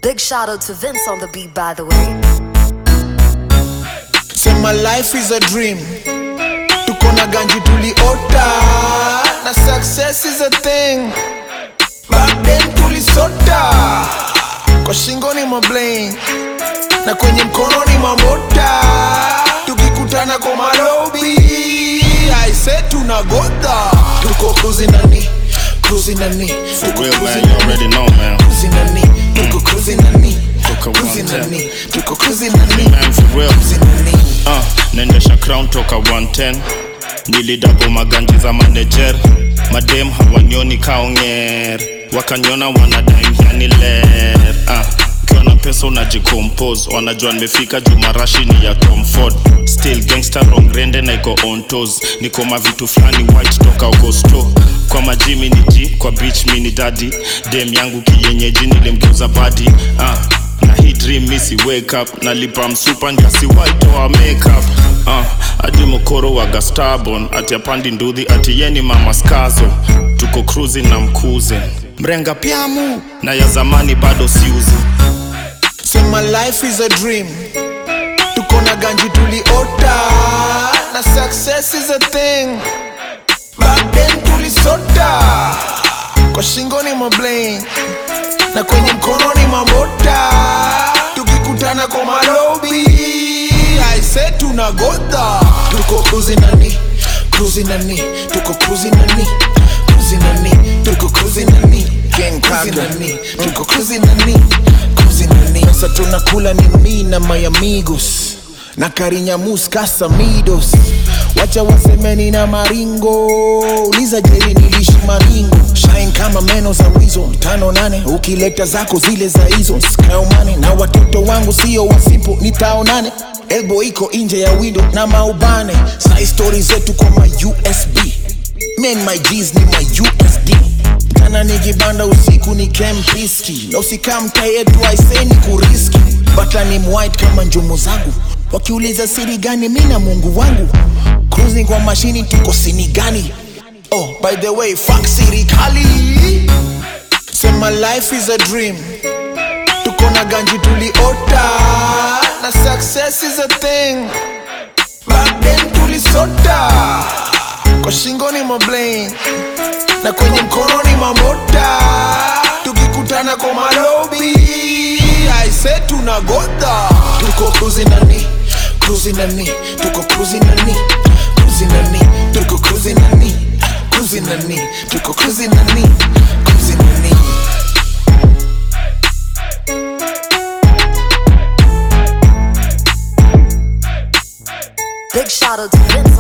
Big shout out to Vince on the beat, by the way. Say my life is a dream tuko na ganji tuliota na success is a thing back then tulisota kwa shingo ni mablain na kwenye mkono ni mamota tukikutana kwa malobi aise tunagodha tuko cruising nani cruising nani For tuko real, cruising man, you nani. already know, man. Cruising nani tuko cruising nani Tuko cruising 110. nani tuko cruising nani Man, for real. cruising nani Uh, naendesha crown toka 110 nilidapo maganji za manager madem hawanyoni kaonger wakanyona wanadaimyani ler uh, ukiwa na pesa unajicompose wanajua nimefika juu marashi ni ya comfort still gangster rongrende na iko on toes niko mavitu fulani white toka uko store kwa majimi ni g kwa beach mini dadi dem yangu kiyenyeji nilimgeuza badi uh, na hii dream misi wake up nalipa msupa ndiasi waitoa makeup uh, adi mokoro waga starbon ati apandi ndudhi ati yeni mama skazo tuko cruising na mkuze mrenga pyamu na ya zamani bado siuzi Say my life is a dream tuko na ganji tuliota na success is a thing back then tulisota kwa shingo ni mablain na kwenye mkono ni mamota tukikutana kwa malobi aise tunagodha tuko cruising nani cruising nani tuko cruising nani cruising nani tuko cruising nani King cruising nani tuko cruising nani cruising nani sasa tunakula ni mi na my amigos na karinyamus kasamidos wacha wasemeni na maringo uliza jeri nilishi maringo shine kama meno za wizo tano nane ukileta zako zile za hizo skaumane na watoto wangu sio wasipo nitaonane elbo iko nje ya window na maubane sai stori zetu kwa ma usb men my G's ni my usd tana nikibanda usiku ni kempiski na usikamta yetu aiseni kuriski bata ni mwhite kama njumu zangu wakiuliza siri gani mi na mungu wangu cruising kwa mashini tuko sini gani oh by the way fuck sirikali say my life is a dream tuko na ganji tuliota na success is a thing back then tulisota kwa shingo ni mablain na kwenye mkono ni mamota tukikutana kwa malobi aise tunagodha tuko cruising nani cruising nani tuko cruising nani cruising nani tuko cruising nani cruising nani tuko cruising nani cruising nani Big shout out to Vince